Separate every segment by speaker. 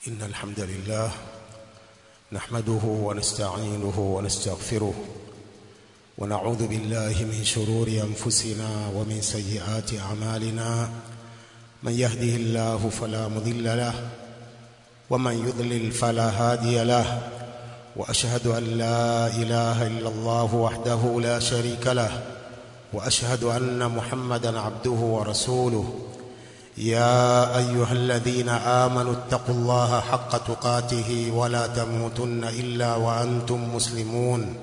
Speaker 1: إن الحمد لله نحمده ونستعينه ونستغفره ونعوذ بالله من شرور أنفسنا ومن سيئات أعمالنا من يهده الله فلا مضل له ومن يضلل فلا هادي له وأشهد أن لا إله إلا الله وحده لا شريك له وأشهد أن محمدا عبده ورسوله يا أيها الذين آمنوا اتقوا الله حق تقاته ولا تموتن إلا وأنتم مسلمون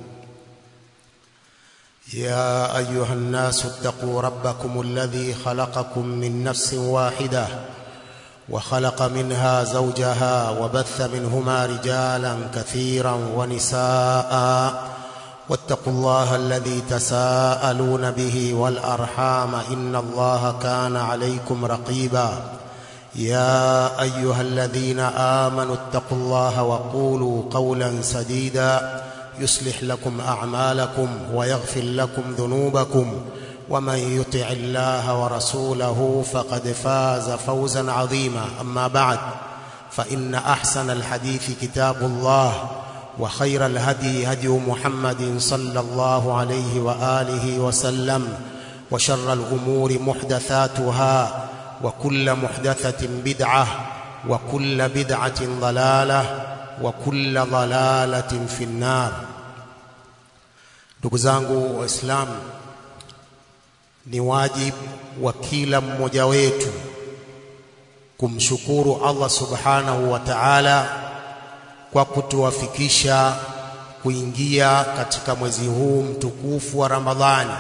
Speaker 1: يا أيها الناس اتقوا ربكم الذي خلقكم من نفس واحدة وخلق منها زوجها وبث منهما رجالا كثيرا ونساء واتقوا الله الذي تساءلون به والأرحام إن الله كان عليكم رقيبا يا أيها الذين آمنوا اتقوا الله وقولوا قولا سديدا يصلح لكم أعمالكم ويغفر لكم ذنوبكم ومن يطع الله ورسوله فقد فاز فوزا عظيما أما بعد فإن أحسن الحديث كتاب الله وخير الهدي هدي محمد صلى الله عليه وآله وسلم وشر الأمور محدثاتها وكل محدثة بدعة وكل بدعة ضلالة وكل ضلالة في النار ndugu zangu waislamu ni wajibu wa kila mmoja wetu kumshukuru Allah subhanahu wa ta'ala kwa kutuwafikisha kuingia katika mwezi huu mtukufu wa Ramadhani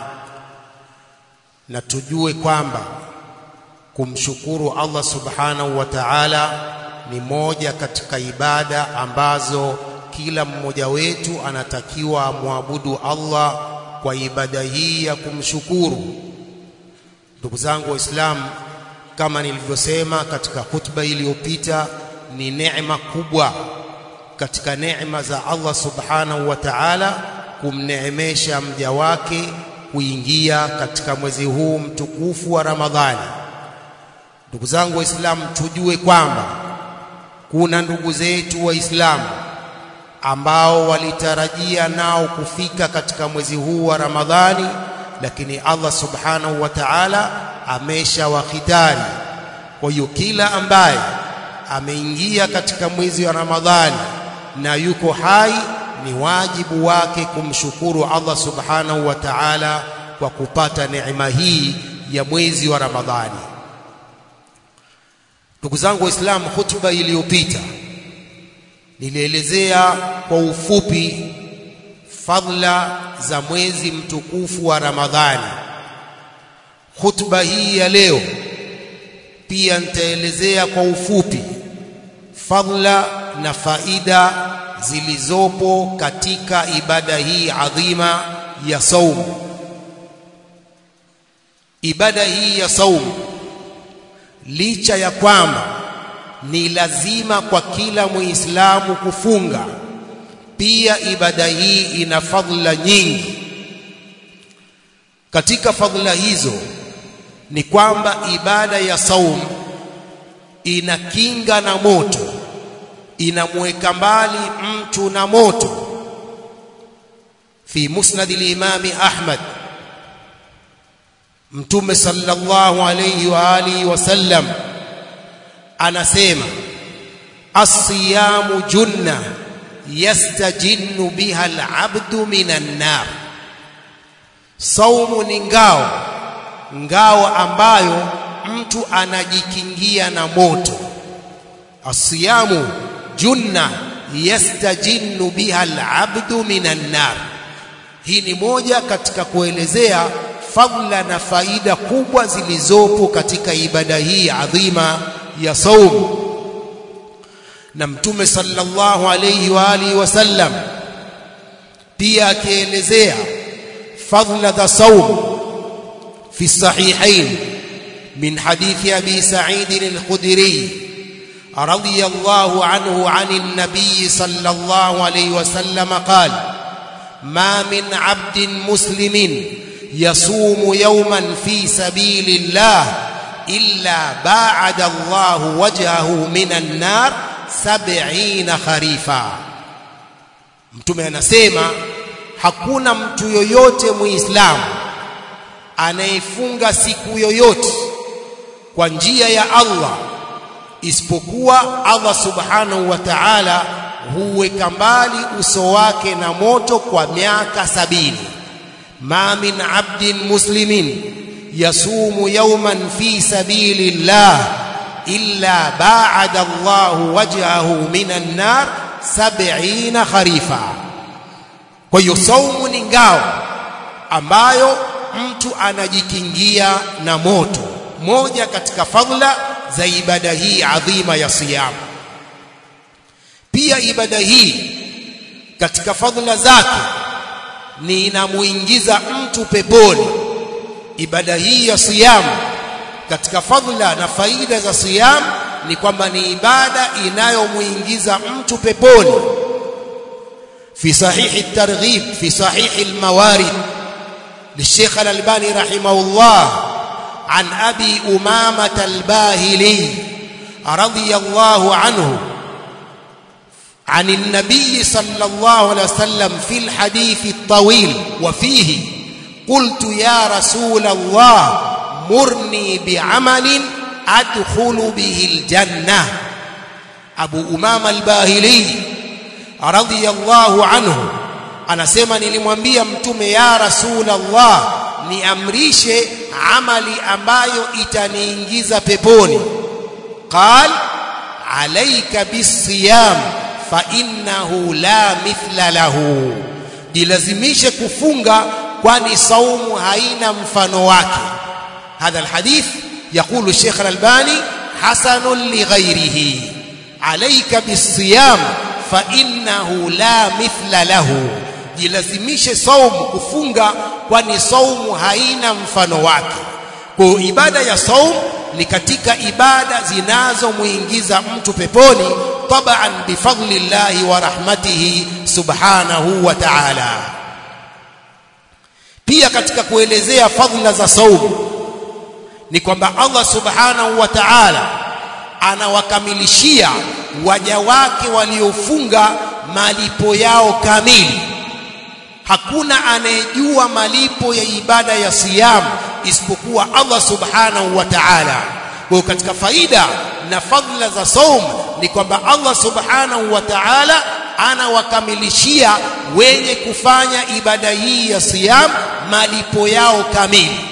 Speaker 1: na tujue kwamba kumshukuru Allah subhanahu wa ta'ala ni moja katika ibada ambazo kila mmoja wetu anatakiwa amwabudu Allah kwa ibada hii ya kumshukuru. Ndugu zangu Waislamu, kama nilivyosema katika hutuba iliyopita, ni neema kubwa katika neema za Allah subhanahu wa ta'ala kumneemesha mja wake kuingia katika mwezi huu mtukufu wa Ramadhani. Ndugu zangu Waislamu, tujue kwamba kuna ndugu zetu Waislamu ambao walitarajia nao kufika katika mwezi huu wa Ramadhani, lakini Allah subhanahu wa ta'ala ameshawahitari. Kwa hiyo kila ambaye ameingia katika mwezi wa Ramadhani na yuko hai, ni wajibu wake kumshukuru Allah subhanahu wa ta'ala kwa kupata neema hii ya mwezi wa Ramadhani. Ndugu zangu Waislamu, hutuba iliyopita nilielezea kwa ufupi fadhila za mwezi mtukufu wa Ramadhani. Hutuba hii ya leo pia nitaelezea kwa ufupi fadhila na faida zilizopo katika ibada hii adhima ya saumu. Ibada hii ya saumu licha ya kwamba ni lazima kwa kila Muislamu kufunga, pia ibada hii ina fadhila nyingi. Katika fadhila hizo ni kwamba ibada ya saum inakinga na moto, inamweka mbali mtu na moto. Fi musnad al-Imam Ahmad, Mtume sallallahu alayhi wa alihi wasallam anasema asiyamu junna yastajinnu biha alabdu minan nar, saumu ni ngao, ngao ambayo mtu anajikingia na moto. Asiyamu junna yastajinnu biha alabdu minan nar. Hii ni moja katika kuelezea fadhila na faida kubwa zilizopo katika ibada hii adhima ya saum na mtume sallallahu alayhi wa alihi wasallam pia akielezea fadhila za saum fi sahihain min hadithi abi sa'id al-khudri radiyallahu anhu an an-nabiy sallallahu alayhi wasallam qala ma min 'abdin muslimin yasumu yawman fi sabilillah illa ba'ada Allahu wajhahu minan nar sab'ina kharifa mtume anasema hakuna mtu yoyote muislamu anayefunga siku yoyote kwa njia ya Allah isipokuwa Allah subhanahu wa ta'ala huweka mbali uso wake na moto kwa miaka sabini ma min abdin muslimin yasumu yawman fi sabilillah illa ba'ada Allah wajhahu minan nar sab'ina kharifa kwa hiyo saumu ni ngao ambayo mtu anajikingia na moto moja katika fadhila za ibada hii adhima ya siyam pia ibada hii katika fadhila zake ni inamuingiza mtu peponi ibada hii ya siyam katika fadhila na faida za siyam ni kwamba ni ibada inayomuingiza mtu peponi في صحيح الترغيب في صحيح الموارد للشيخ الألباني رحمه الله عن أبي أمامة الباهلي رضي الله عنه عن النبي صلى الله عليه وسلم في الحديث الطويل وفيه قلت يا رسول الله مرني بعمل أدخل به الجنة أبو أمامة الباهلي radhiyallahu anhu anasema nilimwambia mtume ya rasulullah niamrishe amali ambayo itaniingiza peponi qal alayka bisiyam fa innahu la mithla lahu jilazimishe kufunga kwani saumu haina mfano wake hadha alhadith يقول الشيخ الألباني حسن لغيره عليك بالصيام فإنه لا مثل له jilazimishe saumu kufunga kwani saumu haina mfano wake kwa ibada ya saumu ni katika ibada zinazomuingiza mtu peponi taban bifadlillahi wa rahmatihi subhanahu wa ta'ala pia katika kuelezea fadhila za saumu ni kwamba Allah subhanahu wa ta'ala anawakamilishia waja wake waliofunga malipo yao kamili hakuna anayejua malipo ya ibada ya siyam isipokuwa Allah subhanahu wa ta'ala kwa katika faida na fadhila za saum ni kwamba Allah subhanahu wa ta'ala anawakamilishia wenye kufanya ibada hii ya siyam malipo yao kamili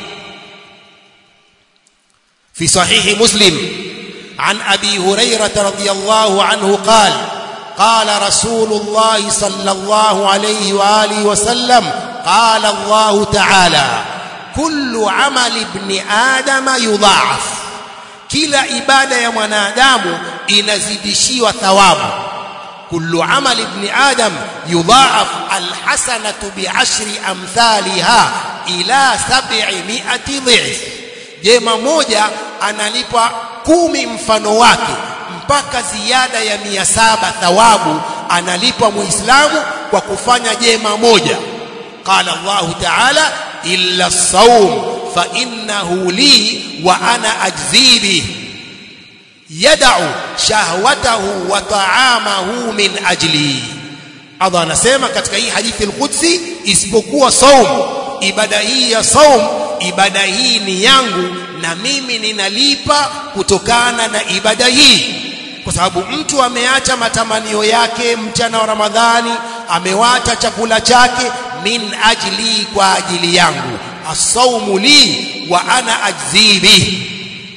Speaker 1: في صحيح مسلم عن ابي هريره رضي الله عنه قال قال رسول الله صلى الله عليه واله وسلم قال الله تعالى كل عمل ابن ادم يضاعف kila ibada ya mwanadamu inazidishiwa thawabu kullu amali ibn adam yudhaaf alhasanatu bi'ashri amthaliha ila 700 dhif jema moja analipwa kumi mfano wake mpaka ziada ya mia saba thawabu analipwa muislamu kwa kufanya jema moja qala Allahu ta'ala illa as-sawm fa innahu li wa ana ajzi bihi yad'u shahwatahu wa ta'amahu min ajli Allah anasema katika hii hadithi al-Qudsi isipokuwa saum ibada hii ya saum ibada hii ni yangu na mimi ninalipa kutokana na ibada hii kwa sababu mtu ameacha matamanio yake mchana wa Ramadhani amewacha chakula chake min ajli kwa ajili yangu asaumu li wa ana ajzi bihi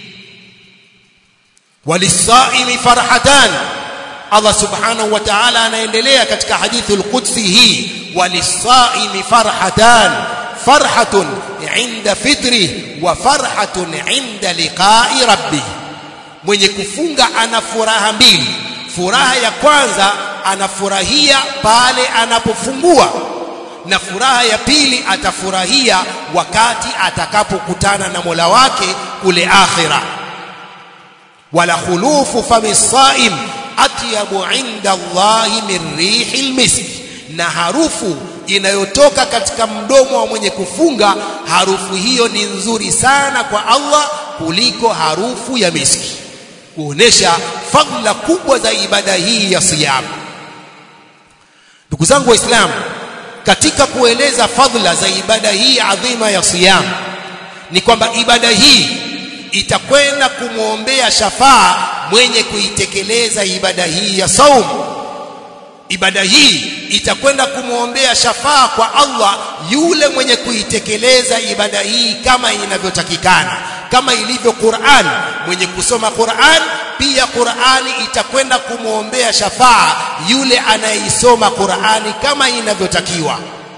Speaker 1: walisaimi farhatan Allah subhanahu wa ta'ala anaendelea katika hadithi al-Qudsi hii walisaimi farhatan farhatun inda fitri wa farhatun inda liqa'i rabbih mwenye kufunga ana furaha mbili furaha ya kwanza anafurahia pale anapofungua na furaha ya pili atafurahia wakati atakapokutana na Mola wake kule akhira wala khulufu famisaim atyabu inda Allahi min rihil misk na harufu inayotoka katika mdomo wa mwenye kufunga harufu hiyo ni nzuri sana kwa Allah kuliko harufu ya miski kuonesha fadhila kubwa za ibada hii ya siyam ndugu zangu waislamu katika kueleza fadhila za ibada hii adhima ya siyam ni kwamba ibada hii itakwenda kumwombea shafaa mwenye kuitekeleza ibada hii ya saum ibada hii itakwenda kumwombea shafaa kwa Allah yule mwenye kuitekeleza ibada hii kama inavyotakikana kama ilivyo Qur'an mwenye kusoma Qur'an pia Qur'ani itakwenda kumwombea shafaa yule anayeisoma Qur'ani kama inavyotakiwa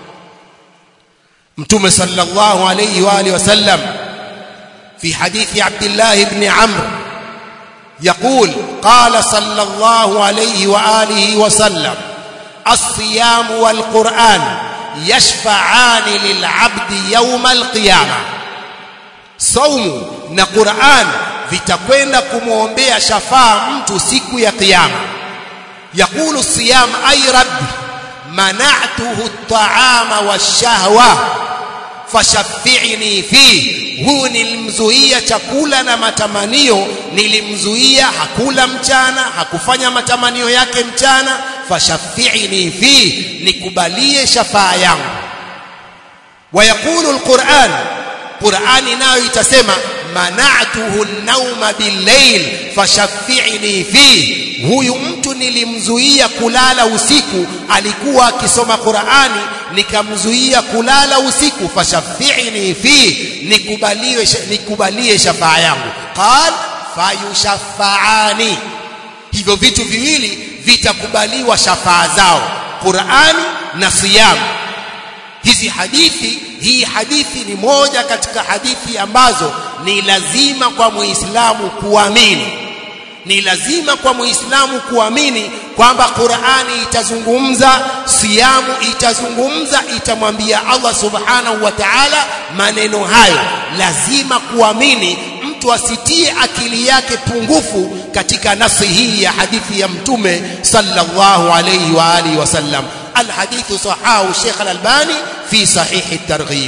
Speaker 1: Mtume sallallahu alayhi wa alihi wasallam في حديث عبد الله بن عمرو يقول قال صلى الله عليه واله وسلم الصيام والقران يشفعان للعبد يوم القيامه صوم na Qur'an vitakwenda kumwombea shafaa mtu siku ya kiyama yakulu siyam ay rabbi mana'tuhu at-ta'ama wash-shahwa fashaffi'ni fi huu nilimzuia chakula na matamanio nilimzuia hakula mchana hakufanya matamanio yake mchana fashaffi'ni fi nikubalie shafaa yangu wayaqulu alquran qurani nayo itasema mana'tuhu an-nawma bil-layl fashaffi'ni fi huyu mtu nilimzuia kulala usiku alikuwa akisoma Qur'ani nikamzuia kulala usiku fashaffi'ni fi nikubaliwe nikubalie shafaa yangu qal fayushaffaani hivyo vitu viwili vitakubaliwa shafaa zao Qur'ani na siyam hizi hadithi hii hadithi ni moja katika hadithi ambazo ni lazima kwa muislamu kuamini ni lazima kwa muislamu kuamini kwamba Qur'ani itazungumza siyamu itazungumza itamwambia Allah subhanahu wa ta'ala maneno hayo lazima kuamini mtu asitie akili yake pungufu katika nafsi hii ya hadithi ya mtume sallallahu alayhi wa alihi wasallam الحديث صححه الشيخ الألباني في صحيح الترغيب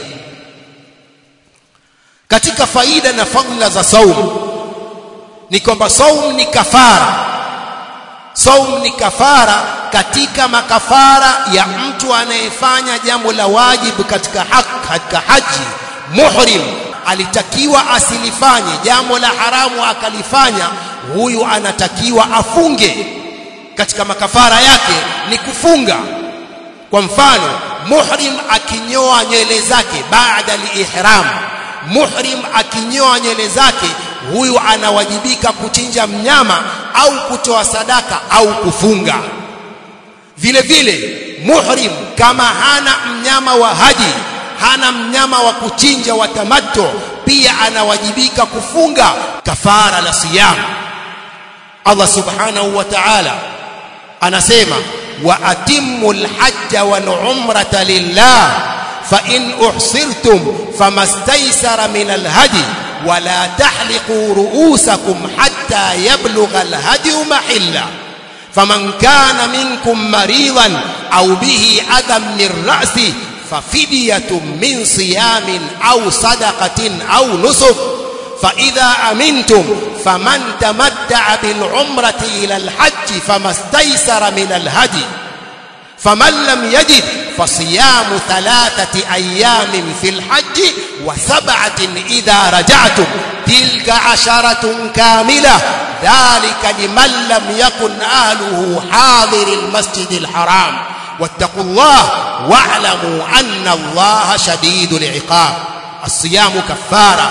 Speaker 1: katika faida na fadhila za saum ni kwamba saum ni kafara saum ni kafara katika makafara ya mtu anayefanya jambo la wajibu katika haki katika haji muhrim alitakiwa asilifanye jambo la haramu akalifanya huyu anatakiwa afunge katika makafara yake ni kufunga kwa mfano muhrim akinyoa nywele zake baada al-ihram muhrim akinyoa nywele zake huyu anawajibika kuchinja mnyama au kutoa sadaka au kufunga vile vile muhrim kama hana mnyama wa haji hana mnyama wa kuchinja wa tamattu pia anawajibika kufunga kafara la siyam Allah subhanahu wa ta'ala anasema wa atimul hajja wal umrata lillah fa in uhsirtum famastaysara min al hadi ولا تحلقوا رؤوسكم حتى يبلغ الهدي محله فمن كان منكم مريضا أو به أذى من رأسه ففدية من صيام أو صدقة أو نسك فإذا أمنتم فمن تمتع بالعمرة إلى الحج فما استيسر من الهدي فمن لم يجد فصيام ثلاثة أيام في الحج وسبعة إذا رجعتم تلك عشرة كاملة ذلك لمن لم يكن أهله حاضر المسجد الحرام واتقوا الله واعلموا أن الله شديد العقاب الصيام كفارة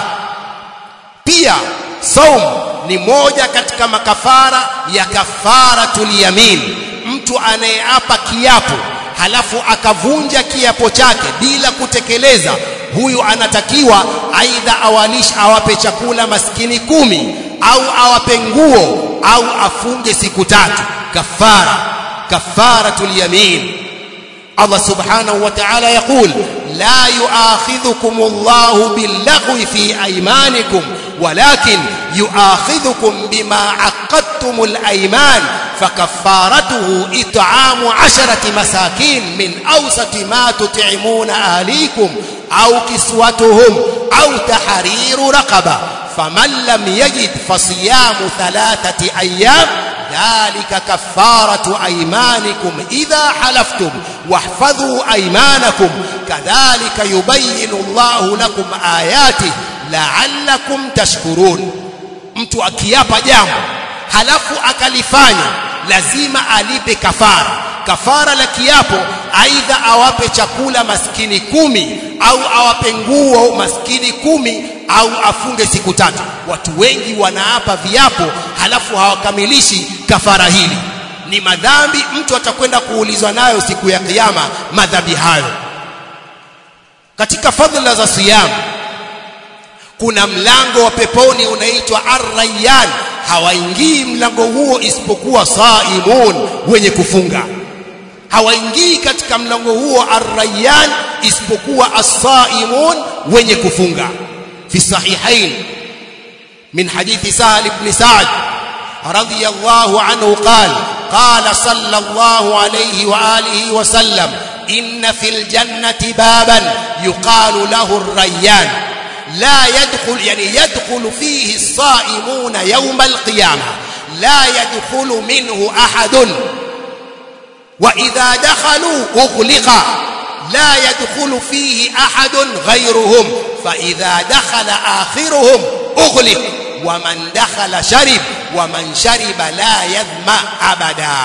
Speaker 1: pia saum ni moja katika makafara ya kafaratul yamin mtu anayeapa kiapo halafu akavunja kiapo chake bila kutekeleza huyu anatakiwa aidha awalisha awape chakula maskini kumi au awape nguo au afunge siku tatu kafara kafaratul yamin Allah subhanahu wa ta'ala yaqul la yu'akhidhukum Allahu bil-laghwi fi aymanikum ولكن يؤاخذكم بما عقدتم الأيمان فكفارته إطعام عشرة مساكين من أوسط ما تطعمون أهليكم أو كسوتهم أو تحرير رقبة faman lam yajid fasiyamu thalathati ayyam dhalika kafaratu aymanikum idha halaftum wahfadhu aymanakum kadhalika yubayyinu Allahu lakum ayatihi la'allakum tashkurun mtu akiapa jambo halafu akalifanya lazima alipe kafara kafara la kiapo aidha awape chakula maskini kumi au awape nguo maskini kumi au afunge siku tatu watu wengi wanaapa viapo halafu hawakamilishi kafara hili ni madhambi mtu atakwenda kuulizwa nayo siku ya kiyama madhambi hayo katika fadhila za siyamu kuna mlango wa peponi unaitwa ar-rayyan hawaingii mlango huo isipokuwa saimun wenye kufunga hawaingii katika mlango huo ar-rayyan isipokuwa as-saimun wenye kufunga fi sahihain min hadithi sahal ibn sa'd radiyallahu anhu qala qala sallallahu alayhi wa alihi wa sallam inna fil jannati baban yuqalu lahu ar-rayyan لا يدخل يعني يدخل فيه الصائمون يوم القيامة لا يدخل منه أحد وإذا دخلوا أغلق لا يدخل فيه أحد غيرهم فإذا دخل آخرهم أغلق ومن دخل شرب ومن شرب لا يظمأ أبدا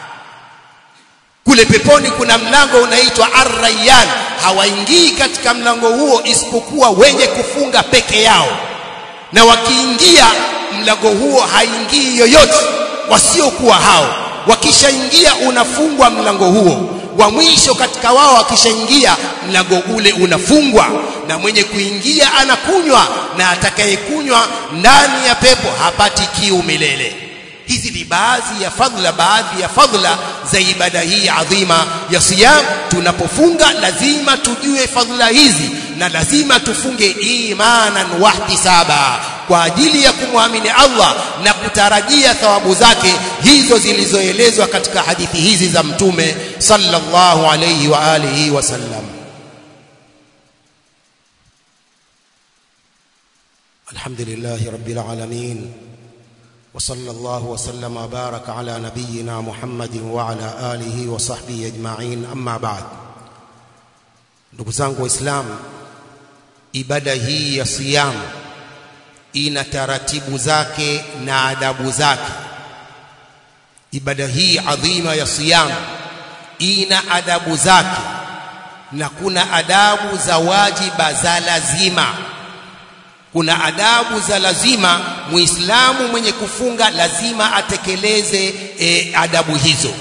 Speaker 1: kule peponi kuna mlango unaitwa Ar-Rayyan hawaingii katika mlango huo isipokuwa wenye kufunga peke yao na wakiingia mlango huo haingii yoyote wasiokuwa hao wakishaingia unafungwa mlango huo wa mwisho katika wao akishaingia mlango ule unafungwa na mwenye kuingia anakunywa na atakayekunywa ndani ya pepo hapati kiu milele hizi ni baadhi ya fadhila baadhi ya fadhila za ibada hii adhima ya siyam tunapofunga lazima tujue fadhila hizi na lazima tufunge imanan wahtisaba kwa ajili ya kumwamini Allah na kutarajia thawabu zake hizo zilizoelezwa katika hadithi hizi za mtume sallallahu alayhi wa alihi wasallam alhamdulillah rabbil alamin وصلى الله وسلم وبارك على نبينا محمد وعلى آله وصحبه أجمعين أما بعد ndugu zangu waislamu ibada hii ya siyam ina taratibu zake na adabu zake ibada hii adhima ya siyam ina adabu zake na kuna adabu za wajiba za lazima kuna adabu za lazima muislamu mwenye kufunga lazima atekeleze e, adabu hizo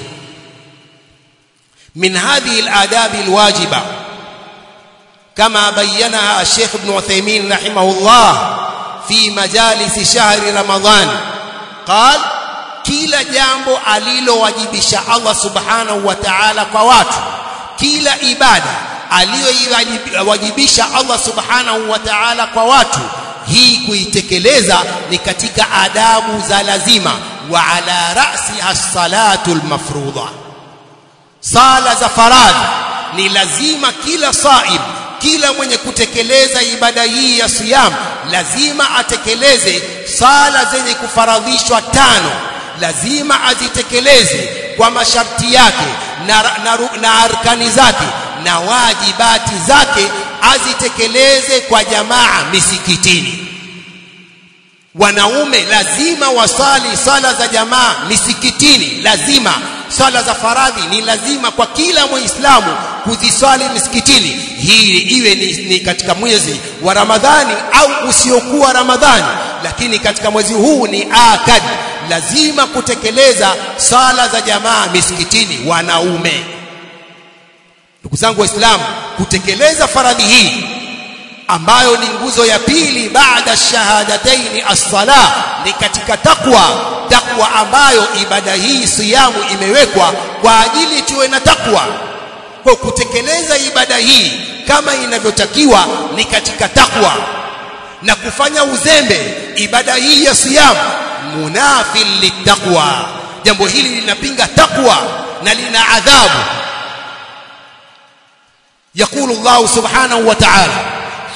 Speaker 1: min hadhihi aladabi alwajiba kama bayyanaha Sheikh Ibn Uthaymeen rahimahullah fi majalis shahri Ramadhan qal kila jambo alilowajibisha Allah subhanahu wa ta'ala kwa watu kila ibada aliyowajibisha Allah subhanahu wa ta'ala kwa watu hii kuitekeleza ni katika adabu za lazima wa ala ra'si as-salatu al-mafruḍa sala za faradhi ni lazima kila saib kila mwenye kutekeleza ibada hii ya siyam lazima atekeleze sala zenye kufaradhishwa tano lazima azitekeleze kwa masharti yake na, na, na arkani zake na wajibati zake azitekeleze kwa jamaa misikitini wanaume lazima wasali sala za jamaa misikitini lazima sala za faradhi ni lazima kwa kila muislamu kuziswali misikitini hii iwe ni, ni katika mwezi wa Ramadhani au usiokuwa Ramadhani lakini katika mwezi huu ni akad lazima kutekeleza sala za jamaa misikitini wanaume ndugu zangu waislamu kutekeleza faradhi hii ambayo ni nguzo ya pili baada shahadataini as-sala ni katika takwa takwa ambayo ibada hii siyamu imewekwa kwa ajili tuwe na takwa kwa kutekeleza ibada hii kama inavyotakiwa ni katika takwa na kufanya uzembe ibada hii ya siyamu munafil litakwa jambo hili linapinga takwa na lina adhabu يقول الله سبحانه وتعالى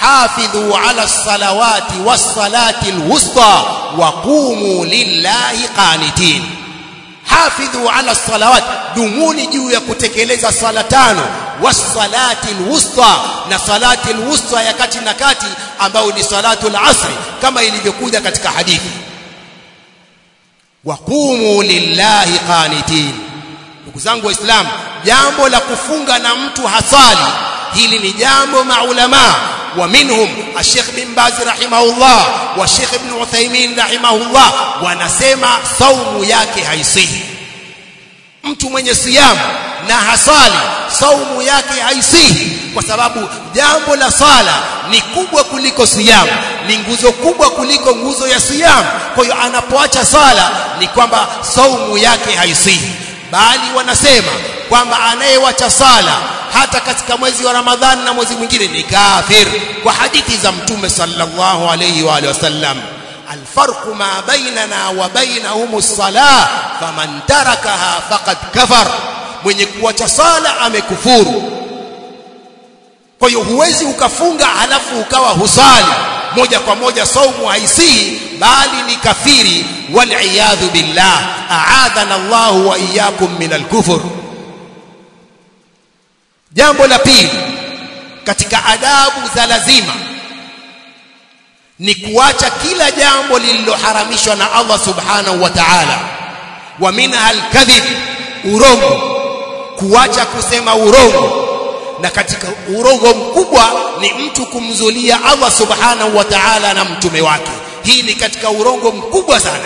Speaker 1: hafidhu ala salawati wassalati alwusta wa qumu lillahi qanitin hafidhu ala salawat dumuni juu ya kutekeleza sala tano wassalati alwusta na salati alwusta ya kati na kati ambayo ni salatu alasri kama ilivyokuja katika hadithi waqumu lillahi qanitin ndugu zangu waislamu jambo la kufunga na mtu hasali hili ni jambo maulama wa minhum الشيخ بن باز رحمه الله والشيخ ابن عثيمين رحمه الله wanasema saumu yake haisihi mtu mwenye siyamu na hasali saumu yake haisihi kwa sababu jambo la sala ni kubwa kuliko siyamu ni nguzo kubwa kuliko nguzo ya siyamu kwa hiyo anapoacha sala ni kwamba saumu yake haisihi bali wanasema kwamba anayewacha sala hata katika mwezi wa Ramadhani na mwezi mwingine ni kafir kwa hadithi za mtume sallallahu alayhi wa alihi wasallam الفرق ما بيننا وبينهم الصلاة فمن تركها فقد كفر mwenye kuacha sala amekufuru kwa hiyo huwezi ukafunga halafu ukawa husali moja kwa moja saumu haisihi bali ni kafiri waliyadhu billah aadhana Allah wa iyyakum min alkufur jambo la pili katika adabu za lazima ni kuacha kila jambo lililoharamishwa na Allah subhanahu wa ta'ala wa minha alkadhib urongo kuacha kusema urongo na katika urongo mkubwa ni mtu kumzulia Allah subhanahu wa ta'ala na mtume wake hii ni katika urongo mkubwa sana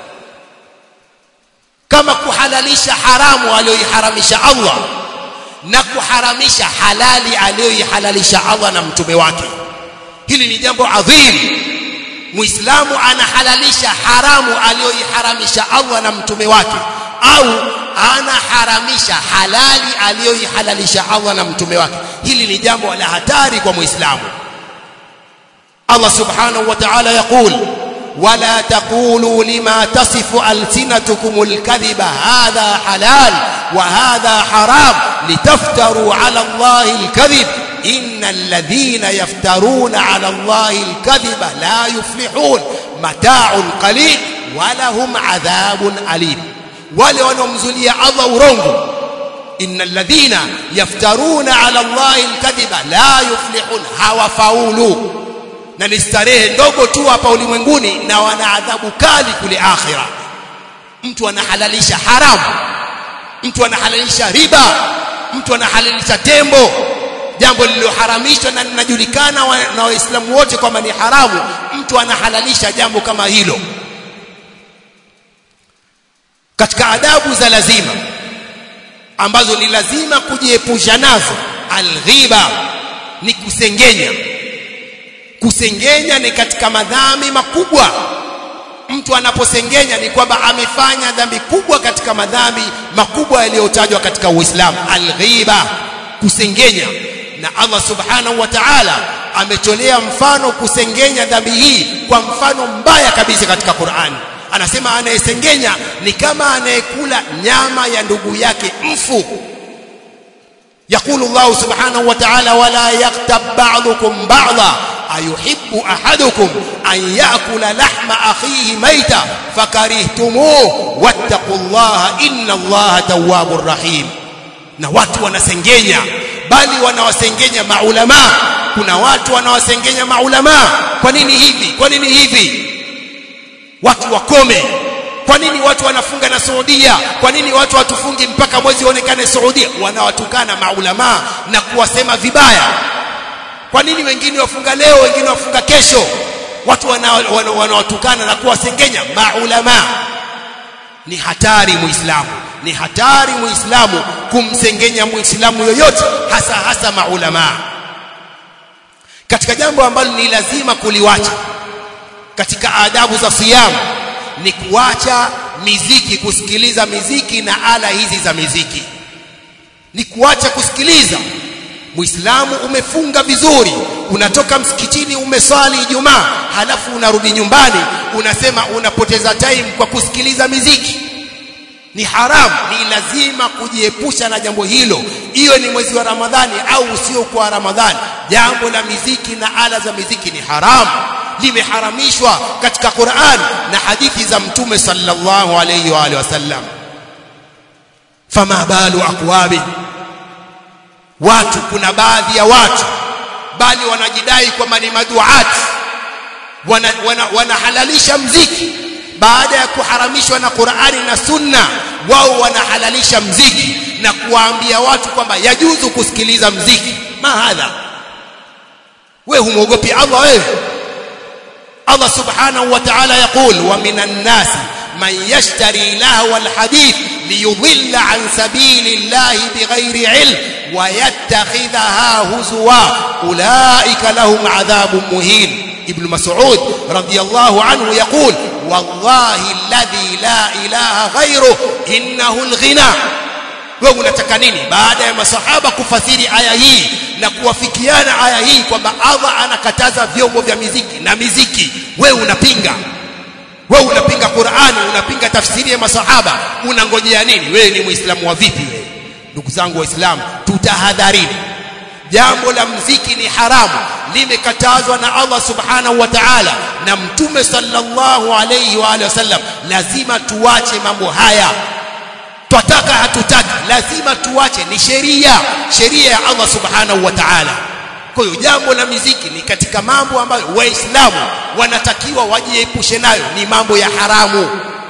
Speaker 1: kama kuhalalisha haramu aliyoiharamisha Allah na kuharamisha halali aliyoihalalisha Allah na mtume wake hili ni jambo adhim muislamu anahalalisha haramu aliyoiharamisha Allah na mtume wake au anaharamisha halali aliyoihalalisha Allah na mtume wake hili ni jambo la hatari kwa muislamu Allah subhanahu wa ta'ala yaqul ولا تقولوا لما تصف ألسنتكم الكذب هذا حلال وهذا حرام لتفتروا على الله الكذب إن الذين يفترون على الله الكذب لا يفلحون متاع قليل ولهم عذاب أليم ولونمزلي الله ورنغ إن الذين يفترون على الله الكذب لا يفلحون هوا فاولوا na ni starehe ndogo tu hapa ulimwenguni na wana adhabu kali kule akhira mtu anahalalisha haramu mtu anahalalisha riba mtu anahalalisha tembo jambo lililoharamishwa na linajulikana wa, na waislamu wote kwamba ni haramu mtu anahalalisha jambo kama hilo katika adabu za lazima ambazo ni lazima kujiepusha nazo alghiba ni kusengenya kusengenya ni katika madhambi makubwa mtu anaposengenya ni kwamba amefanya dhambi kubwa katika madhambi makubwa yaliyotajwa katika Uislamu alghiba kusengenya na Allah subhanahu wa ta'ala ametolea mfano kusengenya dhambi hii kwa mfano mbaya kabisa katika Qur'ani anasema anayesengenya ni kama anayekula nyama ya ndugu yake mfu يقول الله سبحانه وتعالى ولا يغتب بعضكم بعضا أيحب أحدكم أن يأكل لحم أخيه ميتا فكرهتموه واتقوا الله إن الله تواب رحيم na watu wanasengenya bali wanawasengenya maulama kuna watu wanawasengenya maulama kwa nini hivi kwa nini hivi watu wakome kwa nini watu wanafunga na Saudia kwa nini watu watufungi mpaka mwezi uonekane Saudia wanawatukana maulama na kuwasema vibaya kwa nini wengine wafunga leo wengine wafunga kesho watu wanawatukana wana, na kuwasengenya maulama ni hatari muislamu ni hatari muislamu kumsengenya muislamu yoyote hasa hasa maulama katika jambo ambalo ni lazima kuliwacha katika adabu za siyamu ni kuacha miziki kusikiliza miziki na ala hizi za miziki ni kuacha kusikiliza Muislamu umefunga vizuri unatoka msikitini umeswali Ijumaa halafu unarudi nyumbani unasema unapoteza time kwa kusikiliza miziki ni haramu ni lazima kujiepusha na jambo hilo iwe ni mwezi wa Ramadhani au usio kwa Ramadhani jambo la miziki na ala za miziki ni haramu limeharamishwa katika Qur'an na hadithi za mtume sallallahu alayhi wa alihi wasallam fama balu aqwabi watu kuna baadhi ya watu bali wanajidai kwamba ni maduati wanahalalisha wana, wana mziki baada ya kuharamishwa na Qur'ani na Sunna wao wanahalalisha mziki na kuwaambia watu kwamba yajuzu kusikiliza mziki mahadha wewe humwogopi Allah wewe Allah subhanahu wa ta'ala yaqul wa minan nas man yashtari lahwa alhadith liyudilla an sabilillahi bighairi ilm wa yattakhidhaha huzwa ulaika lahum adhabun muhin ابن مسعود رضي الله عنه يقول والله الذي لا إله غيره إنه الغنى wewe unataka nini baada ya masahaba kufasiri aya hii na kuwafikiana aya hii kwamba Allah anakataza vyombo vya miziki na miziki wewe unapinga wewe unapinga Qur'ani unapinga tafsiri ya masahaba unangojea nini wewe ni muislamu wa vipi wewe ndugu zangu waislamu tutahadharini jambo la mziki ni haramu limekatazwa na Allah subhanahu wa ta'ala na mtume sallallahu alayhi wa alihi wasallam lazima tuache mambo haya twataka hatutaki lazima tuache ni sheria sheria ya Allah subhanahu wa ta'ala kwa hiyo jambo la miziki ni katika mambo ambayo waislamu wanatakiwa wajiepushe nayo ni mambo ya haramu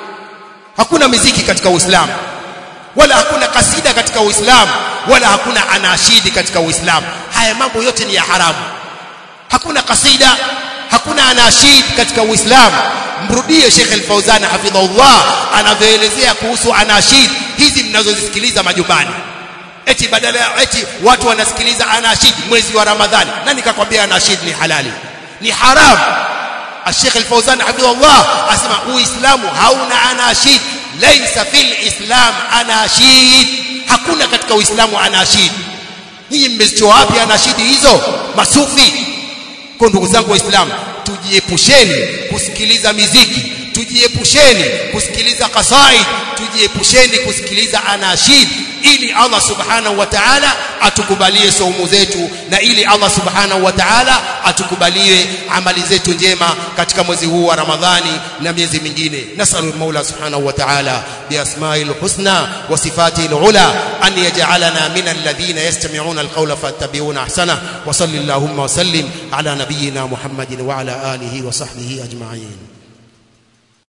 Speaker 1: hakuna miziki katika uislamu wala hakuna kasida katika uislamu wala hakuna anashidi katika uislamu haya mambo yote ni ya haramu hakuna kasida hakuna anashid katika uislamu mrudie Sheikh Al-Fauzan hafidhahullah anavyoelezea kuhusu anashid hizi mnazozisikiliza majumbani eti badala ya eti watu wanasikiliza anashid mwezi wa Ramadhani nani kakwambia anashid ni halali ni haram Sheikh Al-Fauzan hafidhahullah asema uislamu hauna anashid laysa fil islam anashid hakuna katika uislamu anashid nyinyi mmezitoa wapi anashidi hizo masufi kwa ndugu zangu waislamu tujiepusheni kusikiliza miziki tujiepusheni kusikiliza qasaid tujiepusheni kusikiliza anashid ili Allah subhanahu wa ta'ala atukubalie saumu zetu na ili Allah subhanahu wa ta'ala atukubalie amali zetu njema katika mwezi huu wa Ramadhani na miezi mingine nasalu Mola subhanahu wa ta'ala biasma'il husna wa sifatil ula an yaj'alana min alladhina yastami'una alqawla fattabi'una ahsana wa sallallahu wa sallim ala nabiyyina Muhammadin wa ala alihi wa sahbihi ajma'in